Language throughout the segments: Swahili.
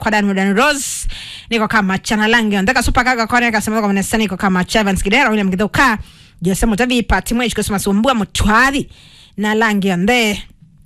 kwa Dan Mudan Rose niko kama chana langi ondeka super kaga kone kasema kwa mnesa niko kama Chavans Kidera William Kidoka Jose Mutavi Pati Mwesh kusema sumbua mutwari na langi onde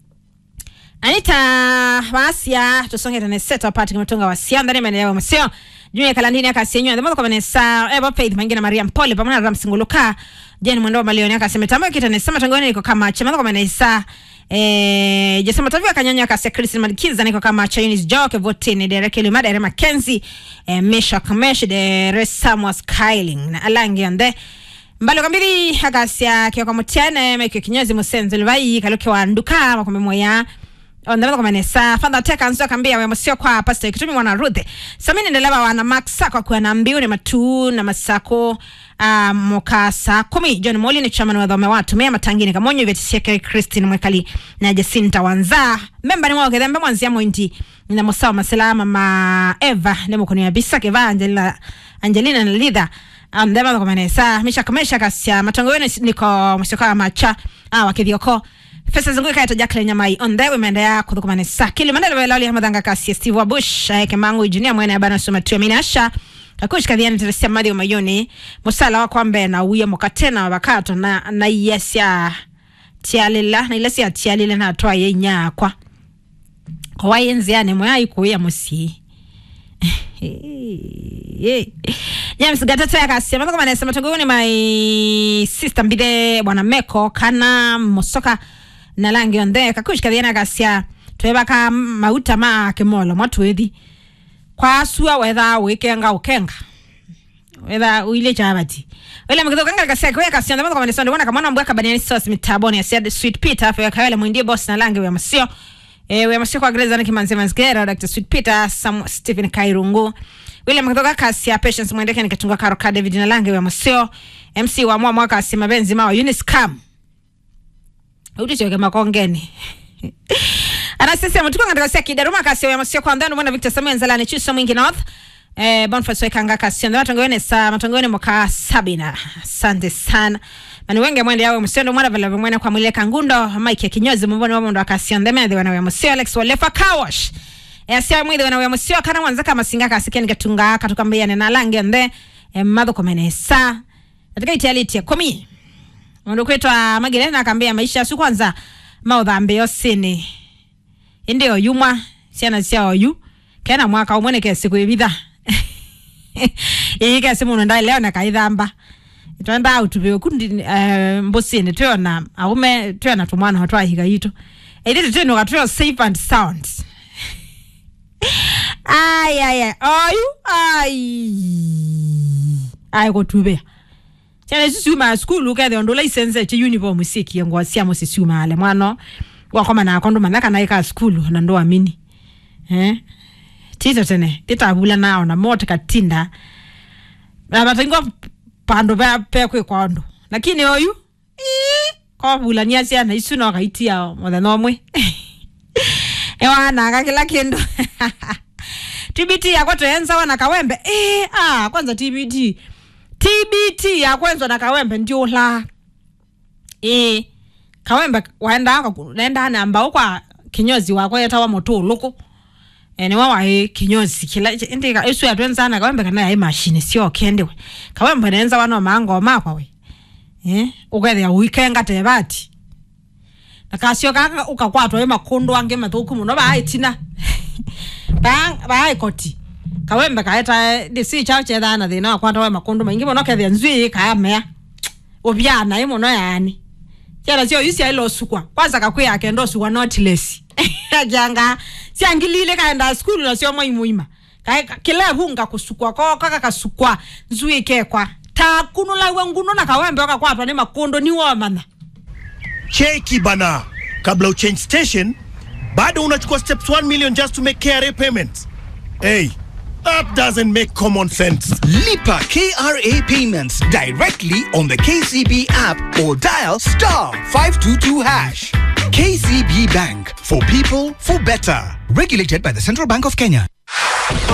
Anita Wasia tusonge tene seta pati kumatunga Wasia ndani maeneo msio Junior Kalandini akasenyo ndemo kwa mnesa Eva Faith Mangina Maria Mpole pamoja na Ramsinguluka Jeni Mwendo wa Malioni akasema tambo kitane sema tangoni niko kama chama kwa mnesa Eh, Jesse Matavi akanyanya kasi Chris Madikiza niko kama Chinese Joke Votini Derek Lima Derek Mackenzie eh, Mesha Kamesh de Samuel Skyling na Alangi ande mbalo kambiri akasia kio kwa mutiane meke kinyozi musenze lwai kaloke wa nduka makombe moya ondaba kwa manesa fanda teka nzo kambia we musio kwa pastor kitumi mwana Ruth samini ndeleba wana max kwa kwa na mbiu ni matu na masako uh, moka saa kumi John Moli ni chairman wa dhome watu mea matangini kamonyo vya tisiake Christine Mwekali na Jacinta Wanza memba ni mwoke dhembe mwanzia mwinti na musawa maselama ma Eva ni mkono ya bisa keva Angelina Angelina na Lidha ndema kwa manesa misha kamesha kasya matongo wene niko mshoka macha ah wakithioko Fesa zungu kaita Jacqueline Nyamai on the women ya kudhukumane sa kili mandela wela ali hamadanga kasi Steve Wabush aeke mangu engineer mwene abana suma tu minasha kakush kadhiani teresia madi mayoni musala wa kwambe na uya mukatena wabakato na na yesya tialila na ilesya tialila na toa ye nyakwa kwa wayenzi ane mwa ikuya musi James Gatete akasema kama anasema tongoni my sister mbide bwana Meko kana mosoka na langi onde kakush kadhiana akasya tweba ka mauta ma kemolo mwatwethi kwa sua wetha wikenga ukenga wetha uile chabati wele mkizo kanga kasya kwa kasya ndamo kama nisonde wana kama mbwa kabani sauce mitaboni ya said sweet peter fa kawele mwindie boss na langi wa masio eh we masio kwa greza niki manze manzgera dr sweet peter sam stephen kairungu wile mkizo kasya patience mwendeke nikatunga karo ka david na langi wa masio mc wa mwa mwaka asima benzi mawa uniscam utichoke makongeni anasema tuko katika sia kidaruma kasi ya masio kwa ndani mwana Victor Samuel Nzalani chuso mwingi north eh Boniface Wekanga kasi ndio matongoni sa matongoni moka sabina asante sana mani wenge mwende yawe msendo mwana vile mwene kwa mwile kangundo Mike kinyozi mbona wao ndo akasi ndio mende wana wa msio Alex Walefa Kawash eh sia mwide wana wa msio kana mwanza kama singa kasi keni katunga katukambia na lange nde eh madho komenesa katika itiality ya komi ndo kwetwa magirena akambia maisha si kwanza maudhambi yosini ndio yumwa ciana cia oyu kena mwaka umwe nike siku ibitha ii kesi muno ndai leo nakaithamba twenda utubiwe kundi uh, mbusini tuyona aume tuyona tumwana ho twahiga itu ithiti twinuka tuyo safe and sound ai ai ai oyu ai ai kutubia ciana ici ciuma skulu kethe ndu license ci uniform sikie ngwa ciamo ciciumale mwano wakoma na akondu mathaka na ika skulu na ndo amini eh tito tene titabula nao na mote katinda na batingwa pando pa pe kwe kondo lakini oyu kwa bula ni asia na isu no kaitia mothe no mwe ewa na kila kindu TBT yako tuenza wana kawembe eh ah kwanza TBT TBT ya kwanza na kawembe ndio la eh kawembe waenda naenda namba ukwa kinyozi wako yeta wa moto loko ene wa wae kinyozi kila ndika isu ya twenza na kawembe kana ya machine sio kende we kawembe naenza wana mango makwa we eh ugethe uikenga tebati nakasio kaka ukakwatwa makondo ange mathuku muno baitina bang bai koti kawembe kaeta disi cha chetha na thina kwatwa makondo maingi muno kethe nzui kamea ubyana imuno yani ciana cio isi ailo sukwa kwanza kakwi yake ndo sukwa notless ajanga siangilile kaenda skulu na sio mwaimuima kila hunga kusukwa ko kaka kasukwa nzui kekwa takunula wenguno na kawembe wakakwatwa ni makondo ni womana cheki bana kabla uchange station bado unachukua steps 1 million just to make KRA payments hey that doesn't make common sense Lipa KRA payments directly on the KCB app or dial star 522 hash. KCB Bank for people for better. Regulated by the Central Bank of Kenya.